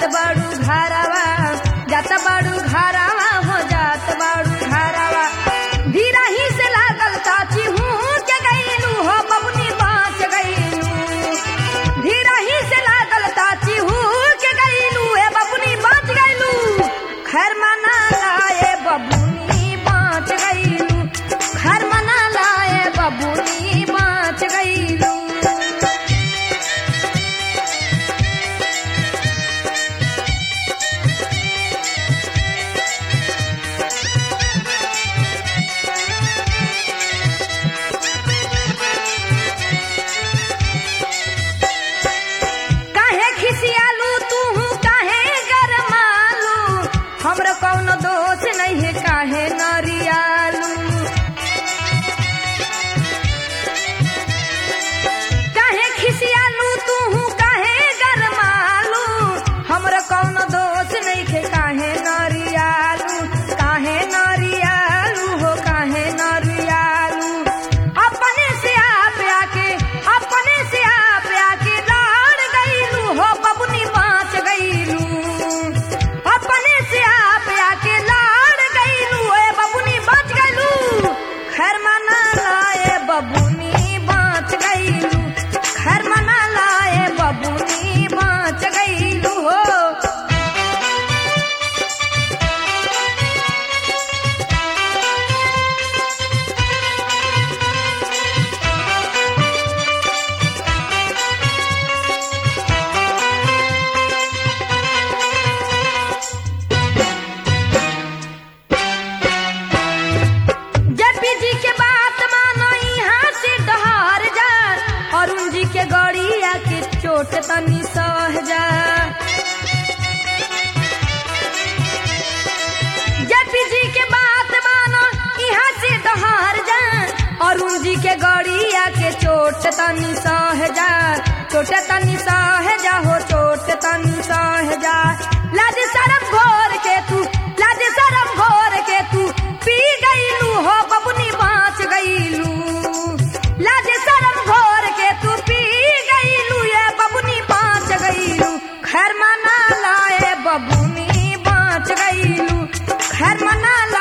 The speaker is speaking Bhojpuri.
बाड़ू घरवा जात बाड़ू घरवा हो जात बाड़ू घरवा धीरा ही से लागल काची हूँ के गईलू हो बबनी बाँच गईलू धीरा ही से लागल काची हूँ के गईलू ए बबनी बाँच गईलू खैर मना लाए बबुनी बाँच गईलू खैर मना लाए बबुनी बाँच गईलू काहे खिसियालू तू काहे गरमालू हमरो कौनो दोष नहीं है काहे नरियालू काहे खिसियालू तू काहे गरमालू हमरो कौनो दोष नहीं है काहे नरियालू काहे नरियालू हो काहे नरियालू अपने से आप आके अपने से आप आके लड़ गईलू हो बबुनी बाँच गईलू अपने से आप आके लड़ गईलू ए बबुनी बाँच गईलू खैर मना लाए बबुनी बाँच गईलू खैर मना लाए बबुनी बाँच गईलू हो जपी जी के बात मानो यहाँ से डहार जा अरुण जी के गड़िया के चोट तनी सह जा जपी जी के बात मानो यहाँ से डहार जा अरुण जी के गड़िया के चोट तनी सह जा चोट तनी सह जा हो चोट तनी सह जा लाज शरम घोर के तू लाज शरम घोर के तू पी गईलू हो बबुनी बाँच गईलू लाज शरम घोर के तू पी गईलू ये बबुनी बाँच गईलू खैर मना लाए बबुनी बाँच गईलू खैर मना ला